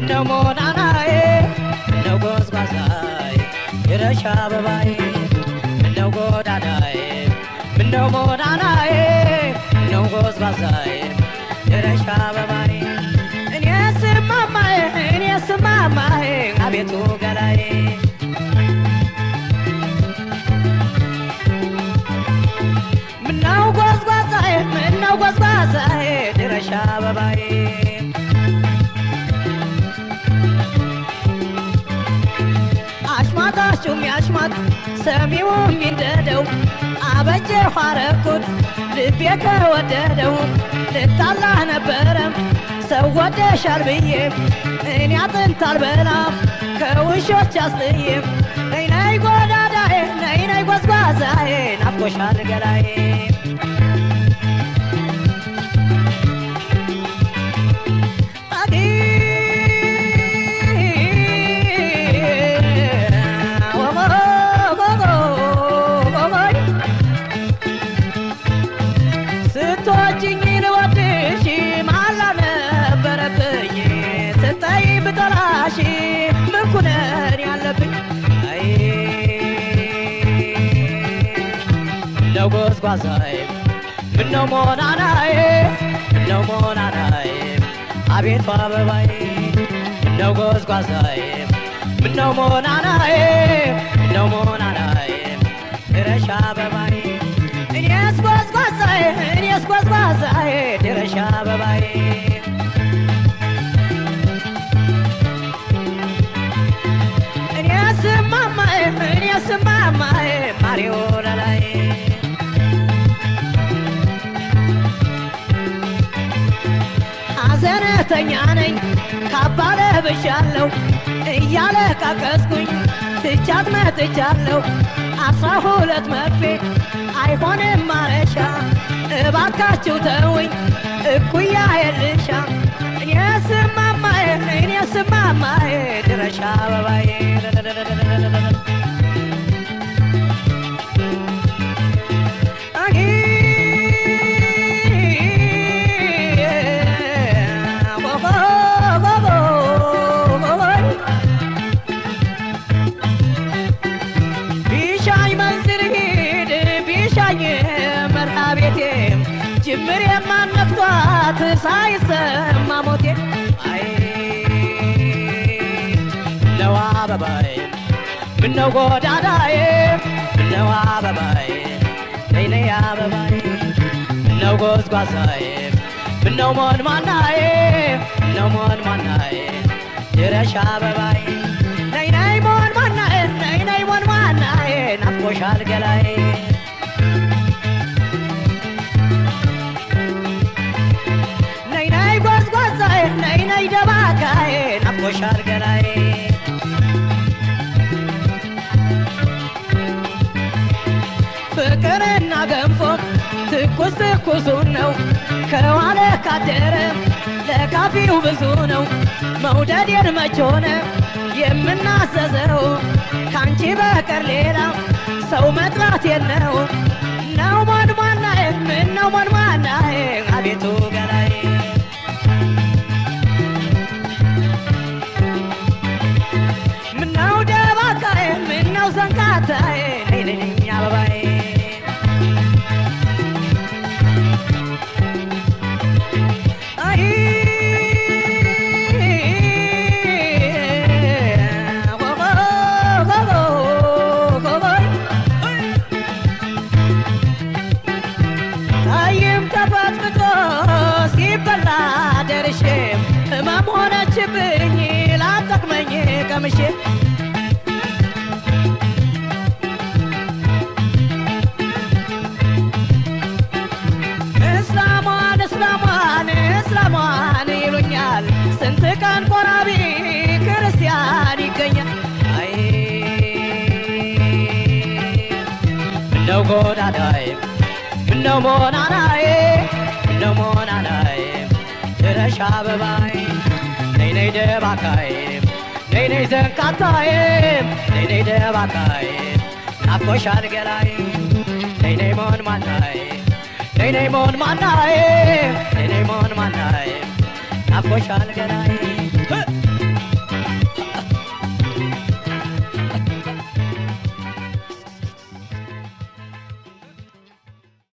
ምነው ሞናናዬ ምነው ጎዝጓዛዬ የረሻ አበባዬ ምነው ጎዳዳዬ ምነው ሞናናዬ ምነው ጎዝጓዛዬ የረሻ አበባዬ እኔ ስማማዬ እኔ ስማማዬ አቤቱ ገላዬ ምነው ጎዝጓዛዬ ምነው ጎዝጓዛዬ ድረሻ አበባዬ አሽማጣችሁም ያሽማጥ ሰሚውም ይንደደው አበጀሁ አረኩት ልቤ ከወደደው ልጣላህ ነበረም ሰው ወደሻል ብዬ እኔ አጥንት አልበላም ከውሾች አስጥዬም ነይ ነይ ጎዳዳዬ ነይ ነይ ጎዝጓዛዬ ናፍቆሻል ገላዬ አዲ ስትወጂኝ ልወድሽ ማላ ነበረብኝ ስታይ ብጠላሽ ምን ኩነን ያለብኝ አይ ምነው ጎዝጓዛዬ ምነው ሞናናዬ ምነው ሞናናዬ አቤቱ አበባዬ ምነው ጎዝጓዛዬ ምነው ሞናናዬ ምነው ሞናናዬ ድረሻ አበባዬ እኔስ ጎዝጓዛዬ እኔስ ጎዝጓዛዬ ድረሻ አበባዬ እኔስ ማማዬ እኔስ ማማዬ ማሪዮ ለላይ ሐዘነተኛ ነኝ ካባ ለብሻለሁ እያለ ቃቀስኩኝ ትቻት መጥቻለሁ አስራ ሁለት መርፌ አይሆንም ማረሻ እባካችሁ ተውኝ እኩያ የልሻ እኔ ስማማዬ እኔ ስማማዬ ድረሻ አበባዬ አይ ጎጎ ጎጎ ጎጎይ ቢሻኝ መንዝር ሂድ ቢሻኝ መርሃ ቤቴ ጅምር የማነክቷት ሳይሰማ ሞቴ አይ ምነው አበባዬ ምነው ጎዳዳዬ ምነው አበባዬ ነይ ነይ አበባዬ ምነው ጎዝጓዛዬ ምነው ሞን ማናዬ ምነው ሞን ማናዬ ድረሻ አበባዬ ነይ ነይ ሞን ማናዬ ነይ ነይ ሞን ማናዬ ናፍቆሻል ገላዬ ነይ ነይ ጎዝጓዛዬ ነይ ነይ ደባካዬ ናፍቆሻል ገላዬ ፍቅርና ገንፎ ትኩስ ትኩሱን ነው ከዋለ ካደረ ለካፊው ብዙ ነው መውደዴን መች ሆነ የምናዘዘው ካንቺ በቀር ሌላ ሰው መጥራት የለው ነው ሞንሟናዬ ምን ነው ሞንሟናዬ አቤቱ ገላዬ ምነው ደባካዬ ምነው ዘንካታዬ ነይ ነይ ነይ አበባዬ አይ ጎጎ ጎጎ ጎጎይ ታይም ተፈጥፍጦ ሲበላ ደርሼ ህመም ሆነችብኝ ላጠቅመኝ ቀምሼ እስላሟን እስላሟን እስላሟን ይሉኛል ስንት ቀን ቆራቢ ክርስቲያን ይገኛል አይ ምነው ጎዳዳዬ ምነው ሞናናዬ ምነው ሞናናዬ ድረሻ አበባዬ ነይ ነይ ደባካዬ ነይ ነይ ዘንካታዬ ነይ ነይ ደባካዬ ናፍቆሻል ገላዬ ነይ ነይ ሞን ማናዬ ነይ ነይ ሞን ማናዬ ነይ ነይ ሞን ማናዬ ናፍቆሻል ገላዬ